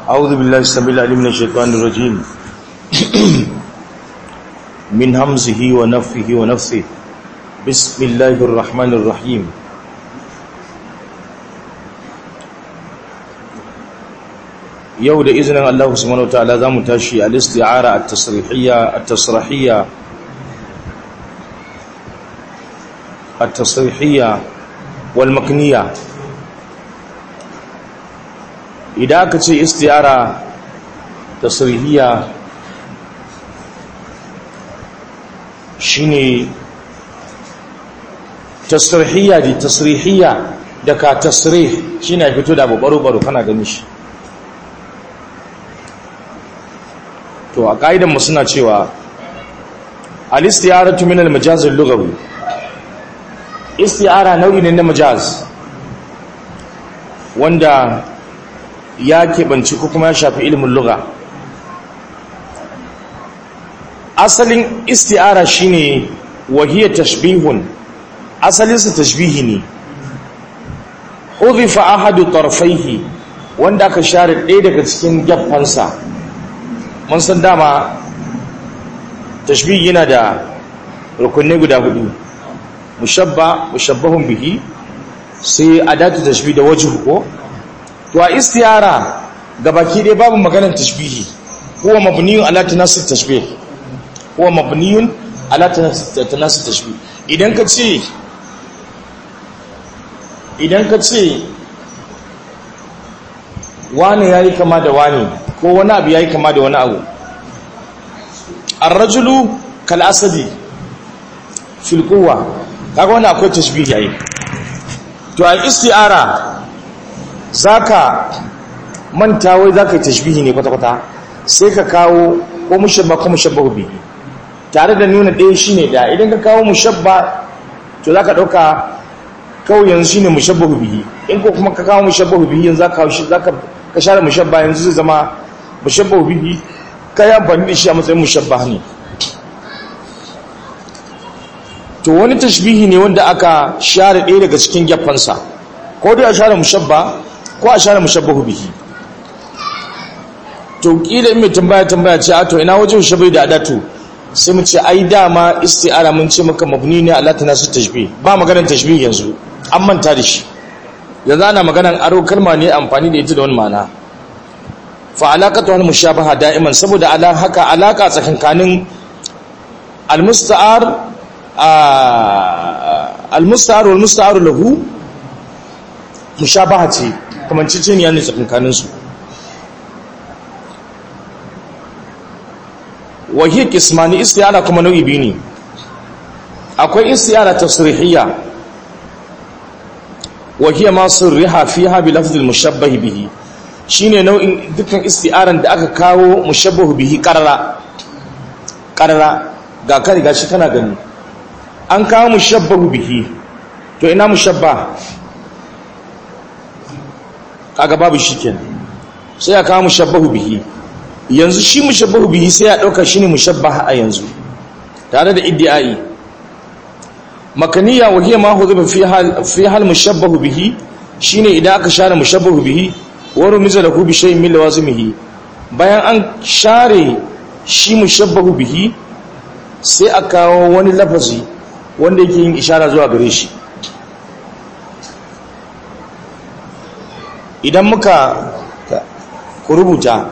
أعوذ بالله السميع العليم من الشيطان الرجيم من همزه ونفه ونفثه بسم الله الرحمن الرحيم yau da izinin Allah subhanahu wataala zamu tashi al-isti'ara at-tasrihiyya at-tasrihiyya at-tasrihiyya wal makniyya idan aka ce isti'ara tasrihiyya shine tasrihiyya di tasrihiyya da ka tasrih shine fito da abu baro-baro kana gani shi to a ƙa'idan mu suna cewa al-istiyaratu min al-majaz al-lughawi istiyara nau'i ne na majaz wanda ya keɓanci ko kuma ya shafi ilimin lugha asalin istiyara shine wahiyar tashbihun asalinsa tashbihi ne udhifa ahadu tarfaihi wanda aka share ɗaya daga cikin geffansa mun san dama tashbih yana da rukunai guda hudu mushabba mushabbahun bihi sai adatu tashbih da wajhu ko to a istiyara gabaki dai babu maganar tashbihi huwa mabniyun ala tanasub tashbih huwa mabniyun ala tanasub tashbih idan ka ce idan ka ce wani yayi kama da wani ko wani abu ya yi kama da wani abu arrajulu kal'asadi filkowa kaga wani akwai tashbih yayi to a isti'ara zaka manta wai zaka yi tashbihi ne kwata-kwata sai ka kawo ko mushabba ko mushabbahu bihi tare da nuna ɗaya shine da idan ka kawo mushabba to zaka ɗauka kawai yanzu shine mushabbahu bihi in ko kuma ka kawo mushabbahu bihi yanzu zaka zaka ka share mushabba yanzu zai zama mushabbahu bihi kai amfani da shi a matsayin mushabba ne to wani tashbihi ne wanda aka share ɗaya daga cikin geffansa ko dai a share mushabba ko a share mushabbahu bihi to kila in mai tambaya tambaya ce a to ina wajen shabai da adatu sai mu ce ai dama isti'ara mun ce maka mabni ne ala tanasu tashbih ba maganar tashbih yanzu an manta da shi yanzu ana maganar aro kalma ne amfani da ita da wani ma'ana fa alaqatu al mushabaha da'iman saboda ala haka alaka tsakankanin al musta'ar al musta'ar wal musta'ar lahu mushabaha ce kamar ciciniya ne tsakankanin su wahiyar kismani istiyara kuma nau'i biyu ne akwai istiyara tasrihiyya wahiyar masu riha fi habi lafzil mushabbahi bihi shine nau'in dukkan istiyaran da aka kawo mushabbahu bihi karara karara ga kari gashi kana gani an kawo mushabbahu bihi to ina mushabba kaga babu shi kenan sai ya kawo mushabbahu bihi yanzu shi mushabbahu bihi sai ya dauka shine mushabbaha a yanzu tare da iddiai makaniya wa hiya ma hudiba fi hal fi hal mushabbahu bihi shine idan aka share mushabbahu bihi wa rumiza lahu bi shay'in min lawazimihi bayan an share shi mushabbahu bihi sai a kawo wani lafazi wanda yake yin ishara zuwa gare shi idan muka ku rubuta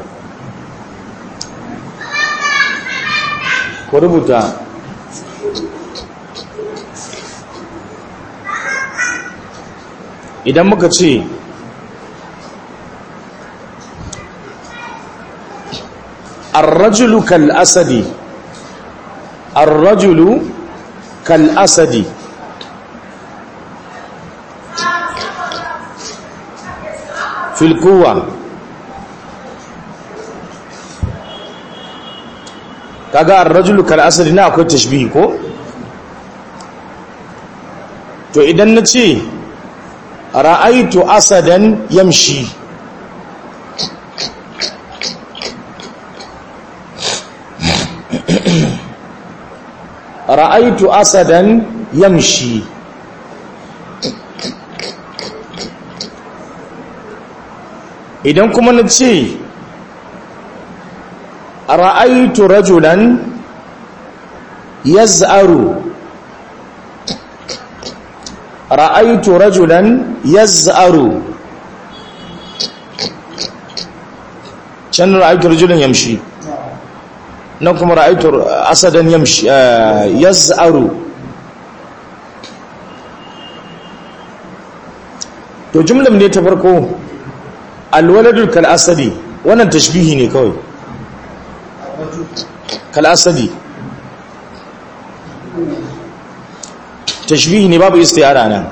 ku rubuta idan muka ce arrajulu kal asadi arrajulu kal asadi fil quwwa kaga ar-rajulu kal asadi na akwai tashbihi ko to idan nace ra'aitu asadan yamshi ra'aitu asadan yamshi idan kuma na ce ra'aitu rajulan yaz'aru ra'aitu rajulan yaz'aru can ra'aitu rajulan yamshi nan kuma ra'aitu asadan yamshi yaz'aru to jumlan ne ta farko alwaladul kal asadi wannan tashbihi ne kawai kal asadi tashbihi ne babu istiyara nan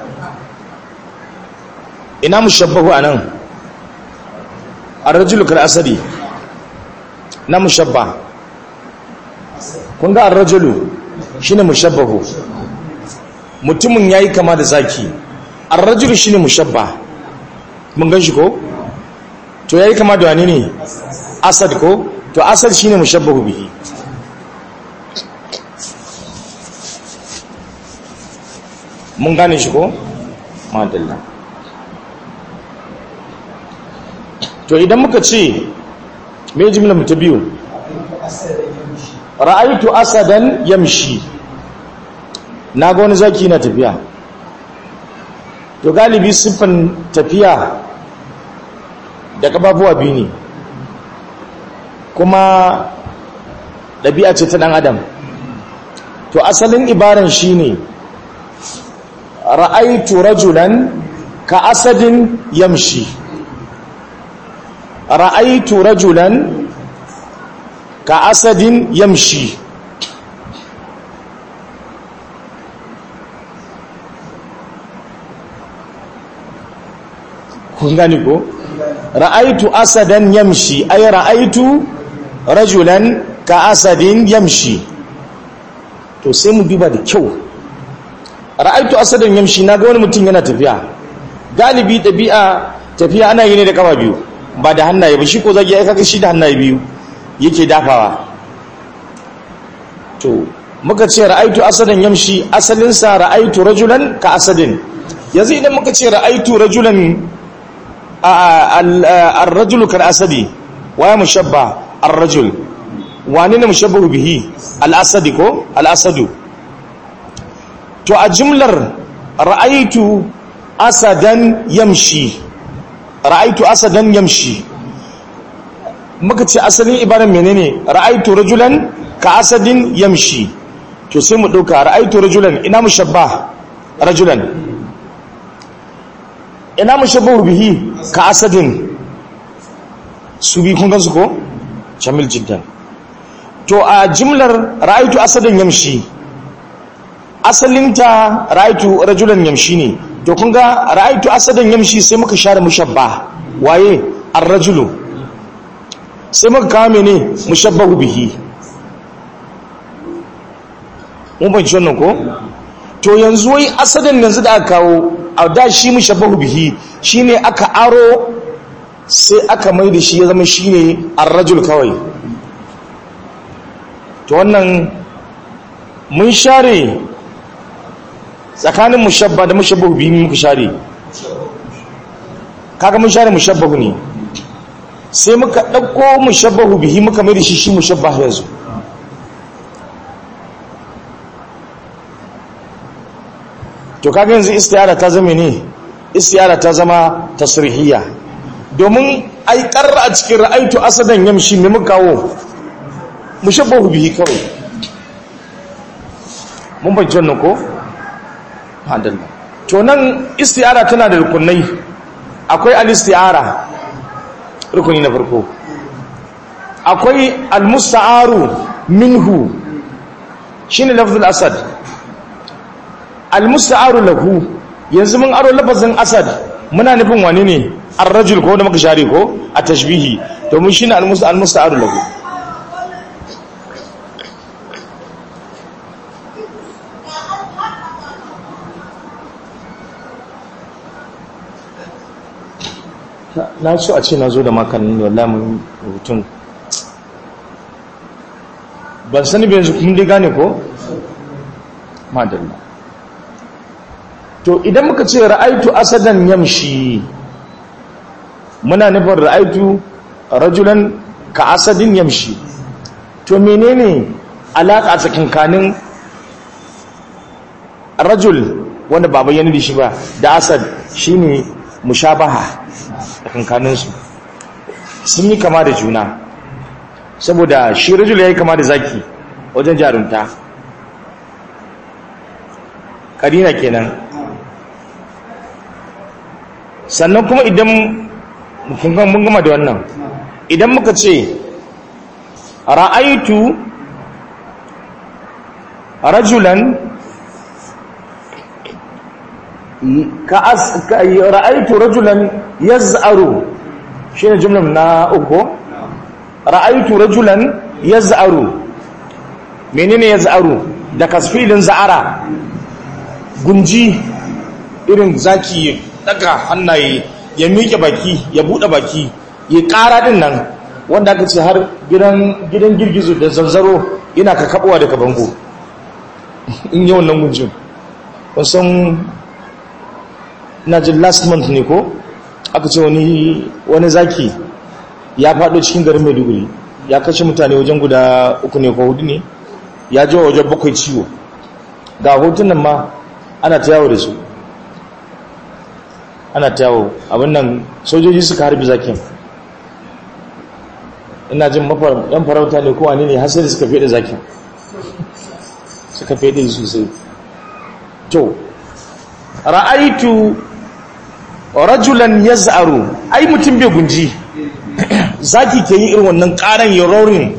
ina mushabbahu anan ar-rajulu kal asadi na mushabba kun ga ar-rajulu shine mushabbahu mutumin yayi kama da zaki ar-rajulu shine mushabba mun gan shi ko to yayi kama da wani ne asad ko to asad shine mushabbahu bihi mun gane shi ko madalla to idan muka ce me jimla mu ta biyu ra'aitu asadan yamshi na ga wani zaki na tafiya to galibi siffan tafiya da kafafuwa biyu ne kuma ɗabi'a ce ta ɗan adam to asalin ibaran shi ne ra'aitu rajulan ka asadin yamshi ra'aitu rajulan ka asadin yamshi kun gani ko ra'aitu asadan yamshi ay ra'aitu rajulan ka asadin yamshi to sai mu duba da kyau ra'aitu asadan yamshi naga wani mutum yana tafiya galibi tabi'a tafiya ana yi ne da kafa biyu ba da hannaye ba shi ko zagi ya kaga shi da hannaye biyu yake dafawa to muka ce ra'aitu asadan yamshi asalin sa ra'aitu rajulan ka asadin yanzu idan muka ce ra'aitu rajulan ar-rajulu kal asadi waya mushabba ar-rajul wani ne mushabbahu bihi al-asadi ko al-asadu to a jimlar ra'aitu asadan yamshi ra'aitu asadan yamshi muka ce asalin ibaran menene ra'aitu rajulan ka asadin yamshi to sai mu dauka ra'aitu rajulan ina mushabba rajulan ina mushabbahu bihi ka asadin su bi kun gansu ko jamil jiddan to a jimlar ra'aitu asadan yamshi asalinta ra'aitu rajulan yamshi ne to kun ga ra'aitu asadan yamshi sai muka share mushabba waye ar-rajulu sai muka kawo mene mushabbahu bihi mun ban wannan ko to yanzu wai asadan yanzu da aka kawo a da shi mushabbahu bihi shine aka aro sai aka mai da shi ya zama shine ar-rajul kawai to wannan mun share tsakanin mushabba da mushabbahu bihi muka share kaga mun share mushabbahu ne sai muka dauko mushabbahu bihi muka mai da shi shi mushabbah yanzu to kaga yanzu istiyara ta zama ne istiyara ta zama tasrihiyya domin ai karra a cikin ra'aitu asadan yamshi me muka kawo mushabbahu bihi kawai mun bayyana wannan ko hadalla to nan istiyara tana da rukunai akwai al-istiyara rukuni na farko akwai al-musta'aru minhu shine lafzul asad al-musta'aru lahu yanzu mun aro lafazin asad muna nufin wani ne ar-rajul ko da muka share ko a tashbihi to mun shine al-musta'aru lahu na so a ce na zo da makanin wallahi mun rubutun ban sani bai yanzu kun dai gane ko madalla to idan muka ce ra'aitu asadan yamshi muna nufin ra'aitu rajulan ka asadin yamshi to menene alaƙa tsakankanin rajul wanda ba bayyana da shi ba da asad shine mushabaha tsakankaninsu sun yi kama da juna saboda shi rajul ya yi kama da zaki wajen jarunta karina kenan sannan kuma idan mun gama da wannan idan muka ce ra'aitu rajulan ka ra'aitu rajulan yaz'aru shine jumlar na uku ra'aitu rajulan yaz'aru menene yaz'aru da kasfilin za'ara gunji irin zaki daga hannaye ya miƙe baki ya buɗe baki ya ƙara din nan wanda aka ce har gidan gidan girgizo da zanzaro ina ka kabuwa daga bango in yi wannan gunjin kusan na jin last month ne ko aka ce wani wani zaki ya faɗo cikin garin maiduguri ya kashe mutane wajen guda uku ne ko hudu ne ya ji wajen bakwai ciwo ga hotunan ma ana ta yawo da su ana ta yawo abin nan sojoji suka harbi zakin ina jin yan farauta ne kowa ne har sai da suka fede zakin suka fede sosai to ra'aitu rajulan yaz'aru ai mutum bai gunji zaki ke yi irin wannan karan yarorin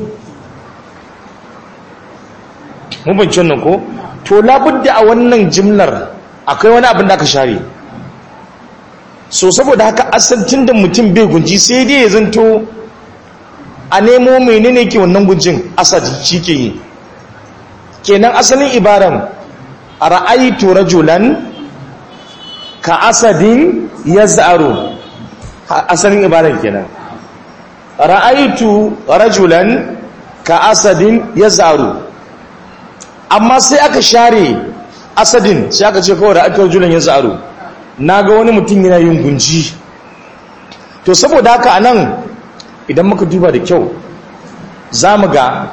mun bance wannan ko to labudda a wannan jimlar akwai wani abin da aka share so saboda haka asalcin da mutum bai gunji sai dai ya zanto a nemo menene ke wannan gunjin asad shi ke yi kenan asalin ibaran a ra'aitu rajulan ka asadin ya za'aru asalin ibaran kenan ra'aitu rajulan ka asadin ya za'aru amma sai aka share asadin sai aka ce kawai ra'aitu rajulan ya za'aru na ga wani mutum yana yin gunji to saboda haka a nan idan muka duba da kyau za mu ga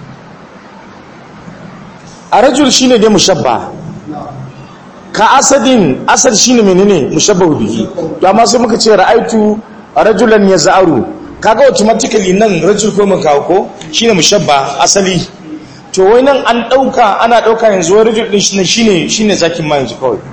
a rajul shi ne dai mushabba ka asadin asad shi ne menene mushabba bihi to amma sai muka ce ra'aitu rajulan ya za'aru kaga automatically nan rajul ko mun kawo ko shine mushabba asali to wai nan an dauka ana dauka yanzu wai rajul din shine shine shine zakin ma yanzu kawai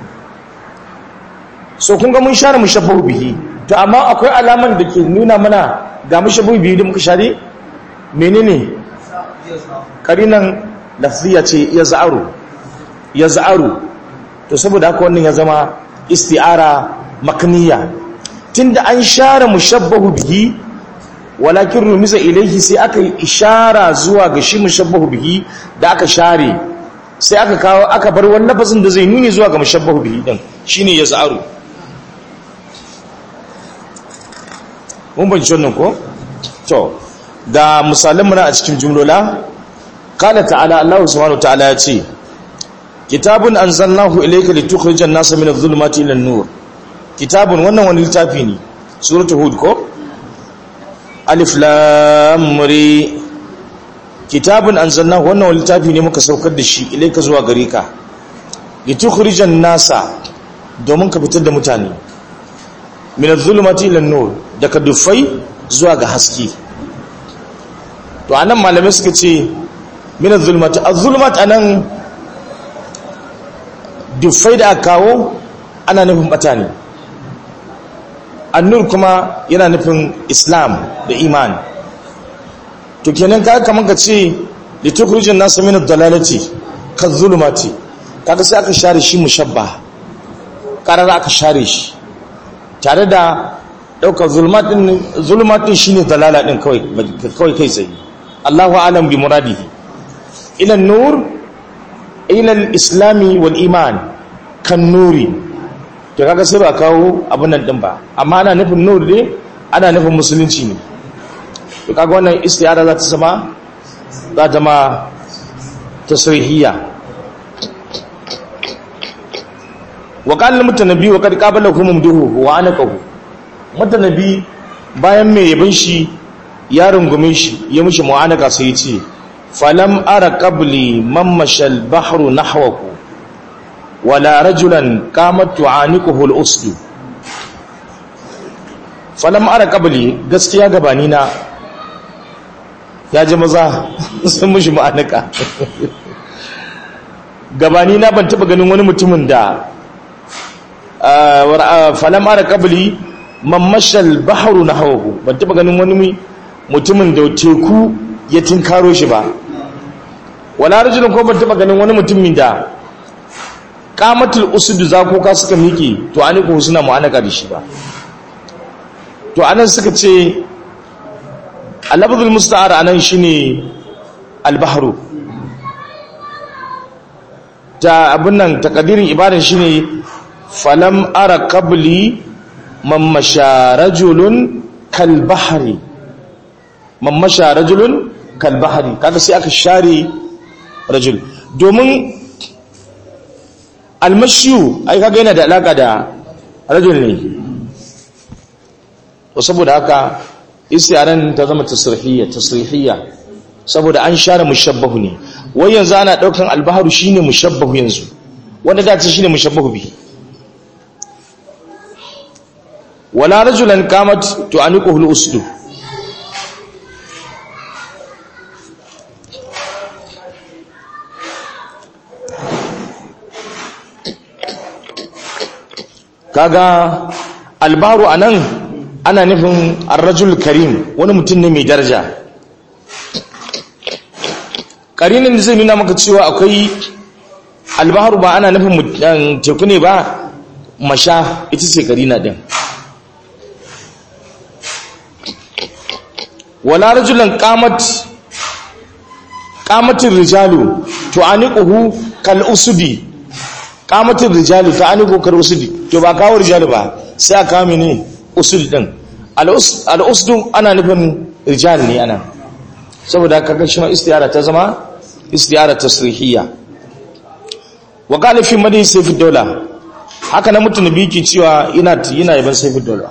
so kun ga mun share mushabbahu bihi to amma akwai alaman da ke nuna mana ga mushabbahu bihi da muka share menene karinan lafziya ce ya za'aru ya za'aru to saboda haka wannan ya zama isti'ara makniya tunda an share mushabbahu bihi walakin rumiza ilaihi sai aka yi ishara zuwa ga shi mushabbahu bihi da aka share sai aka kawo aka bar wani lafazin da zai nuni zuwa ga mushabbahu bihi din shine ya za'aru mun banci wannan ko to ga misalan muna a cikin jumlola qala ta'ala Allah subhanahu wa ta'ala ya ce kitabun anzalnahu ilayka litukhrijan nasa min adh-dhulumati ila an-nur kitabun wannan wani littafi ne suratul hud ko alif lam ra kitabun anzalnahu wannan wani littafi ne muka saukar da shi ilayka zuwa gare ka litukhrijan nasa domin ka fitar da mutane min adh-dhulumati ila an-nur daga dufai zuwa ga haske to anan malamai suka ce min adh-dhulumati adh-dhulumat anan dufai da aka kawo ana nufin bata ne annur kuma yana nufin islam da iman to kenan kaga kaman ka ce litukhrijun nas min ad-dalalati kadh-dhulumati kaga sai aka share shi mushabba karara aka share shi tare da daukar zulmat din zulmat din shine dalala din kawai kawai kai tsaye Allahu a'lam bi muradihi ila an-nur ila al-islami wal iman kan nuri to kaga sai ba kawo abin nan din ba amma ana nufin nur ne ana nufin musulunci ne to kaga wannan istiyara za ta zama za ta ma tasrihiyya wa qala mutanabi wa qad qabalahu mumduhu wa anaqahu mutanabi bayan mai yabin shi ya rungume shi ya mishi mu'anaka sai ya ce falam ara qabli man mashal bahru nahwahu wala rajulan qamat tu'aniquhu al-usdu falam ara qabli gaskiya gabani na ya ji maza sun mushi ma'anika gabani na ban taba ganin wani mutumin da falam ara qabli man mashal bahru nahwahu ban taba ganin wani mutumin da teku ya tinkaro shi ba wala rajulun ko ban taba ganin wani mutumin da qamatul usud zakoka suka miƙe to aniku suna mu'anaka da shi ba to anan suka ce al-lafzul musta'ar anan shine al-bahru ta abin nan takadirin ibadan shine falam ara qabli man masha rajulun kal bahri man masha rajulun kal bahri kaga sai aka share rajul domin almashiyu ai kaga yana da alaka da rajul ne to saboda haka istiyaran ta zama tasrihiyya tasrihiyya saboda an share mushabbahu ne wai yanzu ana daukan albaharu shine mushabbahu yanzu wanda da ce shine mushabbahu bi wala rajulan qamat tu'aniquhu al-usdu kaga albaru anan ana nufin ar-rajul karim wani mutum ne mai daraja karinin da zai nuna maka cewa akwai albaharu ba ana nufin teku ne ba masha ita ce karina din wala rajulan qamat qamatir rijalu tu'aniquhu kal usudi qamatir rijalu tu'aniquhu kal usudi to ba kawo rijalu ba sai aka kawo mene usul din al usdu ana nufin rijal ne ana saboda kaga shi ma istiyara ta zama istiyara tasrihiyya wa qala fi madin sayfi dawla haka na mutum biki cewa ina yana yaban sayfi dawla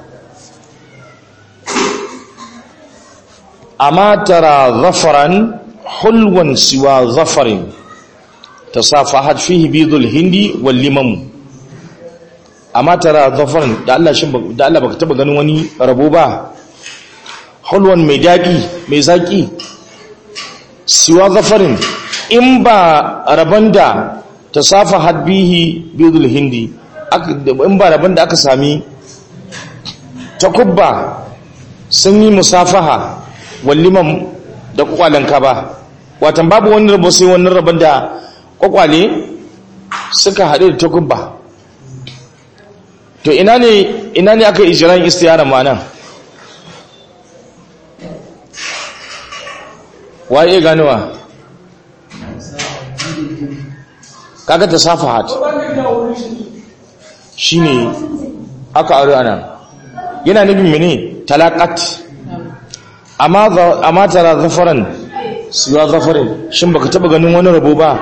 amma tara zafaran hulwan siwa zafarin tasafahat fihi bidul hindi wal limam amma tara zafaran da Allah shin da Allah baka taba ganin wani rabo ba hulwan mai dadi mai zaki siwa zafarin in ba rabon da tasafahat bihi bidul hindi in ba rabon da aka sami takubba sun yi musafaha walliman da kwakwalenka ba watan babu wani rabo sai wani rabon da kwakwale suka haɗe da takubba to ina ne ina ne aka ijiran istiyara ma'anan waye ganuwa kaga ta safahat shine aka aure ana yana nufin mene talaqat amma tara zafaran siwa zafarin shin baka taba ganin wani rabo ba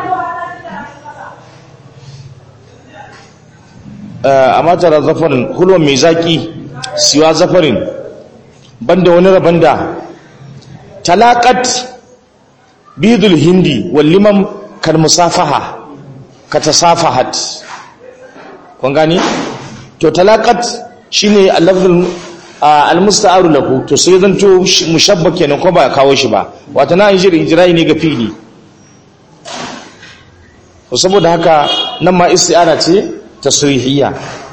amma tara zafarin hulwan mai zaki siwa zafarin banda wani rabon da talakat bidul hindi walliman kalmusafaha ka tasafahat kun gani to talakat shine al-lafzul al-musta'aru lahu to sai zan to mushabba kenan ko ba kawo shi ba wato na injiri ijrai ne ga fili to saboda haka nan ma isti'ara ce tasrihiyya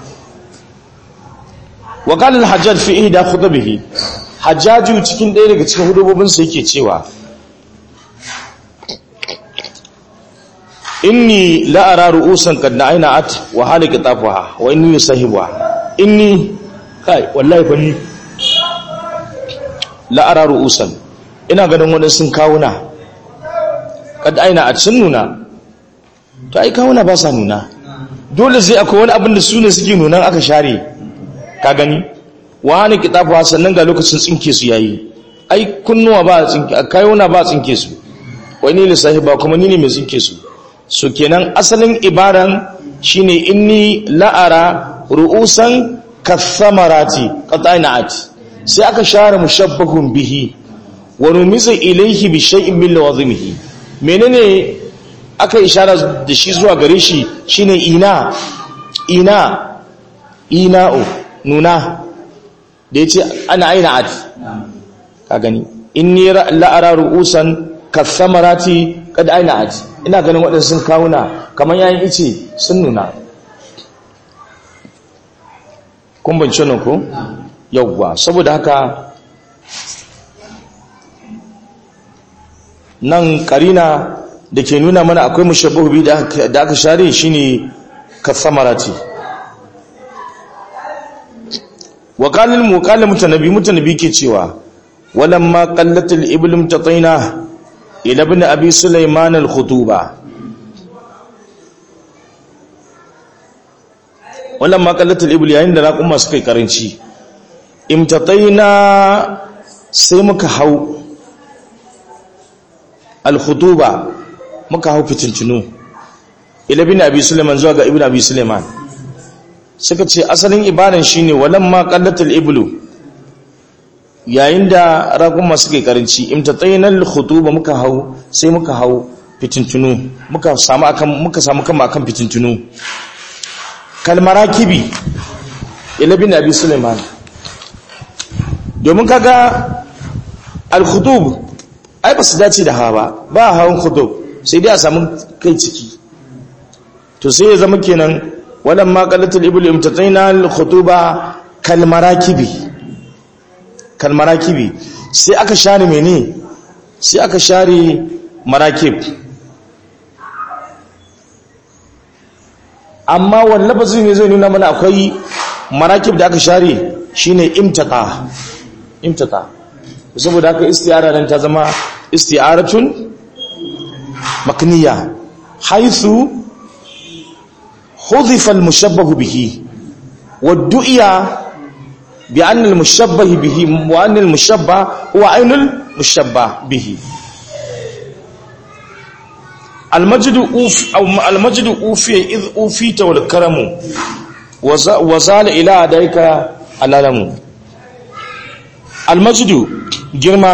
wa qala al-hajjaj fi ihda khutbihi hajjaju cikin ɗaya daga cikin hudubobin sa yake cewa inni la ara ru'usan qad na'inat wa halika tafaha wa inni sahibuha inni kai wallahi fa ni la'ara ru'usan ina ganin wani sun kawuna kad aina a cin nuna to ai kawuna ba sa nuna dole sai akwai wani abin da su ne suke nunan aka share ka gani wani kitafa sannan ga lokacin tsinke su yayi ai kunnuwa ba tsinke kayuna ba tsinke su wani lissahi ba kuma ni ne mai tsinke su so kenan asalin ibaran shine inni la'ara ru'usan kathamarati qata'inat sai aka share mushabbahun bihi wa numiza ilayhi bi shay'in min lawazimihi menene aka ishara da shi zuwa gare shi shine ina ina ina'u nuna da yace ana aina at ka gani inni la'ara ru'usan kathamarati kad aina at ina ganin waɗansu sun kawuna kamar yayin ice sun nuna kun bance nan ko yawwa saboda haka nan karina da ke nuna mana akwai mushabbahu bi da aka share shine kathamarati wa qalil muqallil mutanabi mutanabi ke cewa walamma qallatil iblim tataina ila ibn abi sulaiman al-khutuba walamma qallatil ibl yayin da raqumma suka karanci imtataina sai muka hau al-khutuba muka hau fitintunu ila ibn abi sulaiman zuwa ga ibn abi sulaiman suka ce asalin ibadan shine walamma qallatil iblu yayin da raguma suke karanci imtatainal khutuba muka hau sai muka hau fitintunu muka samu akan muka samu kan akan fitintunu kalmarakibi ila bin abi sulaiman domin kaga al-khutub ai ba su dace da hawa ba ba hawan khutub sai dai a samu kai ciki to sai ya zama kenan walamma qalatul iblu imtataina al-khutuba kalmarakibi kalmarakibi sai aka share mene sai aka share marakib amma wallafa ne zai nuna mana akwai marakib da aka share shine imtaka imtaka saboda haka istiyara nan ta zama istiyaratun makniya haythu hudifa al-mushabbahu bihi waddu'iya بأن المشبه به وأن المشبه هو عين المشبه به المجد أوف أو المجد أوفي إذ أوفيت والكرم وزال إلى أدائك الألم المجد جرما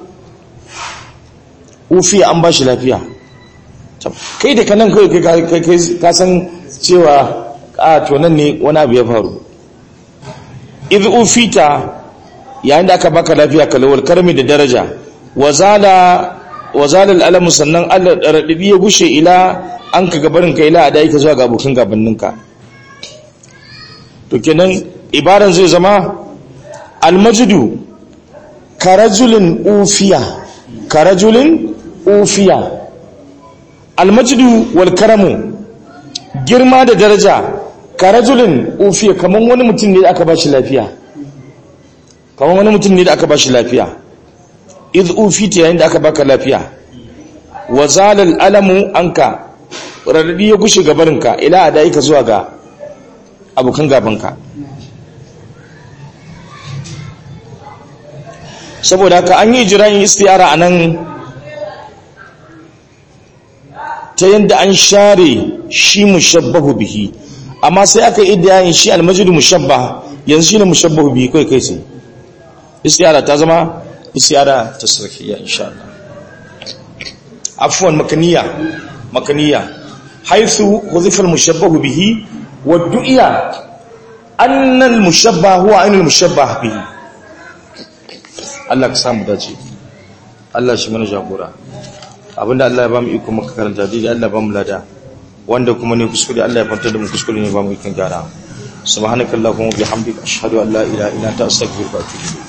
أوفي أن باش lafiya kai da kanan kai ka san cewa a to nan ne wani abu ya faru idh ufita yayin da aka baka lafiya kalawal karmi da daraja wazala wazala al'alamu sannan Allah radadi ya gushe ila an ka gabarin ka ila adai ka zuwa ga abokan gabaninka to kenan ibaran zai zama almajdu karajulin ufiya karajulin ufiya almajdu wal karamu girma da daraja karajulin ufiya kamar wani mutum ne da aka bashi lafiya kamar wani mutum ne da aka bashi lafiya iz ufita yayin da aka baka lafiya wa zalal alamu anka radadi ya gushe gabarinka ila adaika zuwa ga abokan gabanka saboda haka an yi jirayin istiyara anan ta yadda an share shi mushabbahu bihi amma sai aka yi idiyayin shi almajidu mushabba yanzu shi ne mushabbahu bihi kai kai sai istiyara ta zama istiyara ta sarkiya insha Allah afwan makaniya makaniya haythu huzifa almushabbahu bihi wa du'iya anna almushabba huwa ainul mushabbah bihi Allah ka samu dace Allah shi mana jagora abinda Allah ya ba mu iko maka karanta dai Allah ba mu lada wanda kuma ne kuskure Allah ya fantar da mu kuskure ne ba mu ikon gyara subhanakallahumma bihamdika ashhadu an la ilaha illa anta astaghfiruka wa atubu ilayk